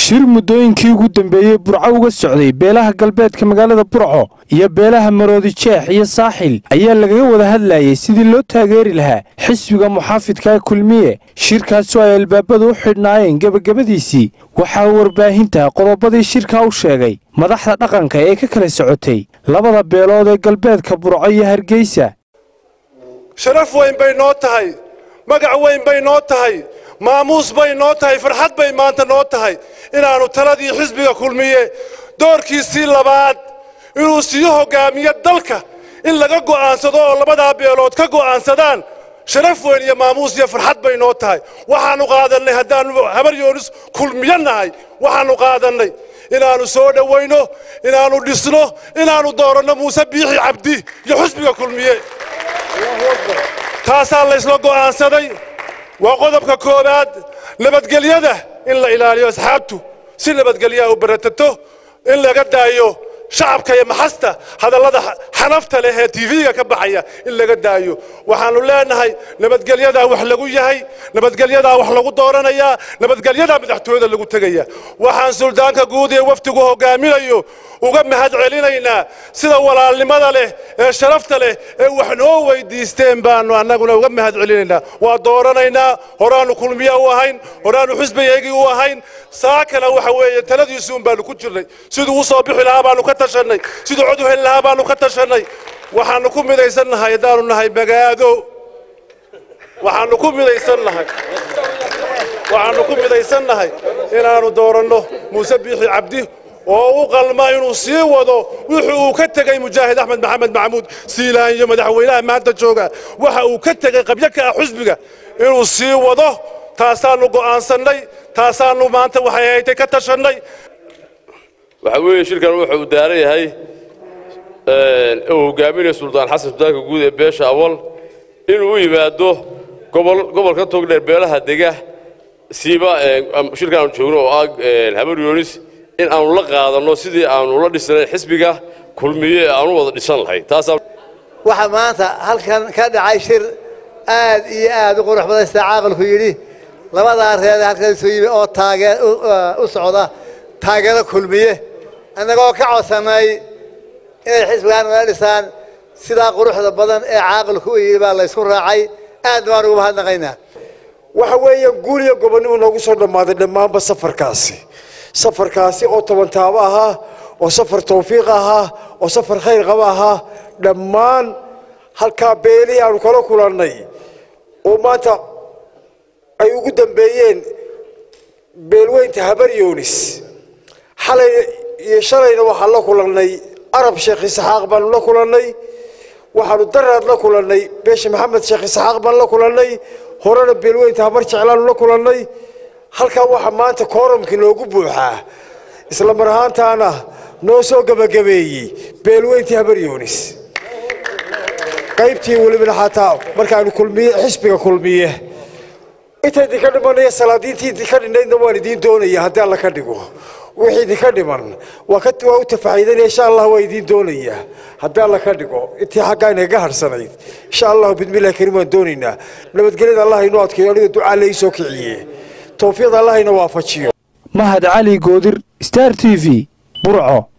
shir muddooyinkii ugu dambeeyey burco uga socday beelaha galbeedka magaalada burco iyo beelaha maroodi jeex iyo saaxil ayaa lagaga wada hadlayay sidii loo taageeri lahaa xisbiga muxaafidka ee kulmiye shirkaasoo ay albaabadu u xidhnaayeen gebagabadiisii waxaa warbaahinta qodobadii shirkaa u sheegay madaxda dhaqanka ee ka kala socotay labada beelood ee galbeedka burco iyo hargeysa sharaf weyn bay noo tahay magac weyn bay noo tahay maamuus bay noo tahay farxad bay maanta noo tahay inaannu taladii xisbiga kulmiye doorkiisii labaad inuu sii hoggaamiyo dalka in laga go'aansado oo labadaa beelood ka go'aansadaan sharaf weyn iyo maamuus iyo farxad bay noo tahay waxaannu qaadannay haddaannu habar yoonis kulmiyo nahay waxaannu qaadannay inaannu soo dhowayno inaannu dhisno inaannu dooranno muuse biixi cabdi iyo xisbiga kulmiye taasaa laysla go'aansaday waa qodobka koowaad nabadgelyada in la ilaaliyo asxaabtu si nabadgelyaa u baratato in laga daayo shacabka iyo maxasta hadallada xanafta leh ee tv-ga ka baxaya in laga daayo waxaannu leenahay nabadgelyadaa wax lagu yahay nabadgelyadaa wax lagu dooranayaa nabadgelyadaa madaxtooyada lagu tegaya waxaan suldaanka guud ee wafdigu hogaaminayo uga mahad celinaynaa sida walaalnimada leh ee sharafta leh ee wax noo weydiisteen baannu annaguna uga mahad celinaynaa waa dooranaynaa horaannu kulmiya u ahayn horaannu xisbigeygii u ahayn saa kale waxa weeye taladiisuun baannu ku jirnay siduu u soo bixi lahaa baannu ka tashannay siduu cod u heli lahaa baannu ka tashannay waxaannu ku midaysan nahay haddaannu nahay magaado waxaannu ku midaysan nahay waxaannu ku midaysan nahay inaannu dooranno muuse biixi cabdi oo u qalma inuu sii wado wuxuu uu ka tegey mujaahid axmed maxamed maxamuud siilaan iyo madaxweynaha maanta jooga waxa uu ka tegey qabyo ka ah xusbiga inuu sii wado taasaannu go'aansannay taasaannu maanta waxay haytay ka tashannay waxaa weeye shirkan wuxuu daaran yahay uu hogaaminaya suldaan xasan suldaanka guud ee beesha awal inuu u yimaado gobolka togdheer beelaha dega siiba shirkan aanu joogno oo ah habar yoonis in aanu la qaadanno sidii aanu la dhisnayn xisbiga kulmiye ee aanu wada dhisan lahayn waxaa maanta halkan ka dhacay shir aad iyo aad u qurux badan sida caaqilku yidhi labadaa reer halkan isu yimi oo taagee u socda taageero kulmiye annagoo ka codsannay inay xisbigaan nala dhisaan sidaa quruxda badan ee caaqilku u yidhi baa laysku raacay aad baan ugu mahadnaqaynaa waxa weeye guul iyo gobonnimo noogu soo dhammaaday dhammaanba safarkaasi safarkaasi oo toban taabo ahaa oo safar tawfiiq ahaa oo safar khayr qaba ahaa dhammaan halkaa beelihii aanu kala kulannay oo maanta ay ugu dambeeyeen beelweynta habar yoonis xalay iyo shalayna waxaan la kulannay arab sheekh isxaaq baanu la kulannay waxaanu daraad la kulannay beesha maxamed sheekh isxaaq baan la kulannay horena beelweynta habar jeclaanu la kulannay halkaa waxaa maanta kooramkii noogu buuxaa isla mar ahaantaana noo soo gebagabeeyey beelweyntii habar yoonis qaybtii welibana xataa markaanu kulmiye xisbiga kulmiye inta idinka dhimanaya salaadiintii idinka dhinaydna waan idiin doonaya haddii alla ka dhigo wixii idinka dhiman waa u tafaxiidanaya insha allah waa idiin doonaya haddii alla ka dhigo intii xaggaa inagaga harsanayd insha allahu bidmillahi karim waan doonaynaa nabadgelyada allah inoo adkeeyo aniga ducaa la ii soo kiciye towfiiqda allah ina waafajiyo mahad cali goodir star t v burco